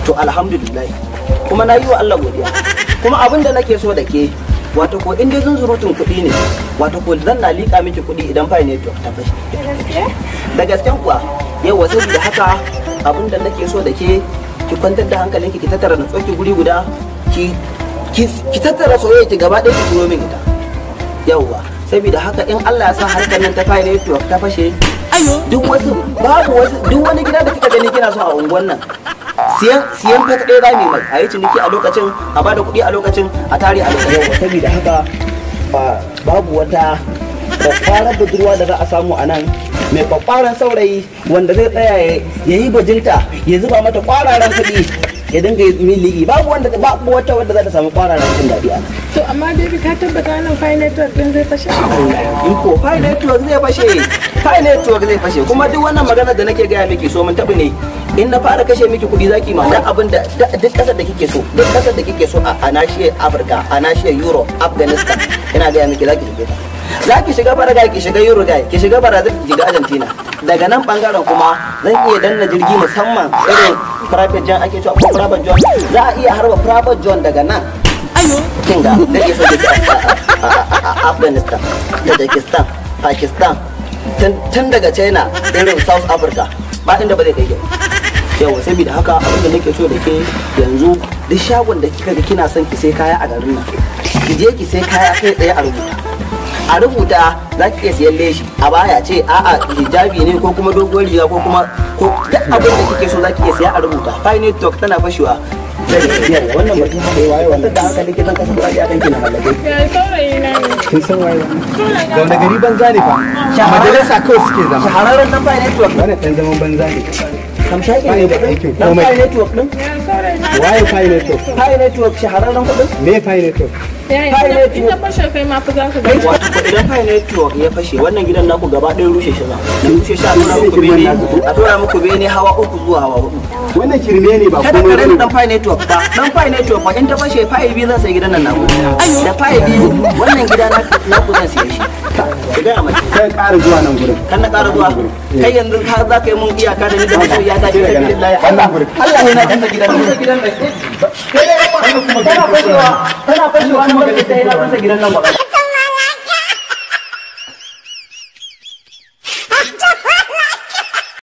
to alhamdulillah kuma na yi wa Allah godiya kuma abin da nake so da ke wato ko in dai zunzurutun kuɗi ne wato ko zan na liƙa miki kuɗi idan fa network ta fashe da gasken kuwa yau wasu da haka abin da nake so da ke ki kwantar da hankalinki ki tattara na tsoki guri guda ki ki tattara soyayya ki gaba ɗaya ki turo min ita yauwa saboda haka in Allah ya sa harkar nan ta fa network ta fashe duk wasu babu wasu duk wani gida da kika gani kina so a unguwan nan siyan siyan fata ɗaya rami mai a yi ciniki a lokacin a bada kuɗi a lokacin a tare a lokacin saboda haka babu wata kwakwaran budurwa da za a samu a nan mai kwakwaran saurayi wanda zai tsaya ya yi bajinta ya zuba mata kwararan kuɗi ya dinga miliki babu wanda babu wata wanda za ta samu kwararan jin daɗi a nan To amma dai ka tabbata nan fine network din zai fashe? in ko file network zai fashe file network zai fashe kuma duk wannan magana da nake gaya miki so mun tabi ne in na fara kashe miki kuɗi zaki ma duk abin da duk ƙasar da kike so duk ƙasar da kike so a nashiyar Afirka a nashiyar Europe Afghanistan ina gaya miki zaki shige ta za ki shiga Paraguay ki shiga Uruguay ki shiga Brazil ki shiga Argentina daga nan bangaren kuma zan iya danna jirgi musamman irin private jet ake cewa ko private jet za a iya harba private jet daga nan kin ga da ke so a Afghanistan Tajikistan Pakistan tun daga China irin South Africa ba inda ba zai kai yawa saboda haka abin da nake so da ke yanzu duk shagon da kika ga kina son ki sai kaya a garin nan ki je ki sai kaya kai tsaye a rubuta a rubuta za ki iya siyan leshi a baya ce a'a hijabi ne ko kuma doguwar riga ko kuma ko duk abin da kike so za ki iya siya a rubuta fine talk tana fashewa wannan mutum haka yi waye wannan da haka likitan kasan kuɗaɗe a kanki na mallake Ya saurayi na ne. kin san waye da wani gari banza ne fa majalisa kawai suke zama shahararren dan fine network wannan dan zaman banza ne kamshaki Ba ne ni da aikin dan komai. fine network din Ya saurayi na. waye fine network fine network shahararren kuɗin me fine network Ya yi Fine network. ita fashe kai ma fa za ka kai ga. wato ko idan fine network ya fashe wannan gidan naku gaba ɗaya rushe shi za na rushe shi a tura muku bene a tura muku bene hawa uku zuwa hawa hudu wannan kirme ne ba kada ka komai rena bane dan fine network ba dan fine network ba in ta fashe file biyu zan sai gidan nan naku da file biyu wannan gida na naku zan siya shi ki gaya mace kai ƙara zuwa nan gurin kan na ƙara zuwa kai yanzu ka za ka yi mun iyaka da ni da masoyiya ta ce ta gidan layi Wannan gurin. Allah ne na kasa gidan nan gidan nan kana fashewa kana fashewa na magana ta yana kasa gidan nan ba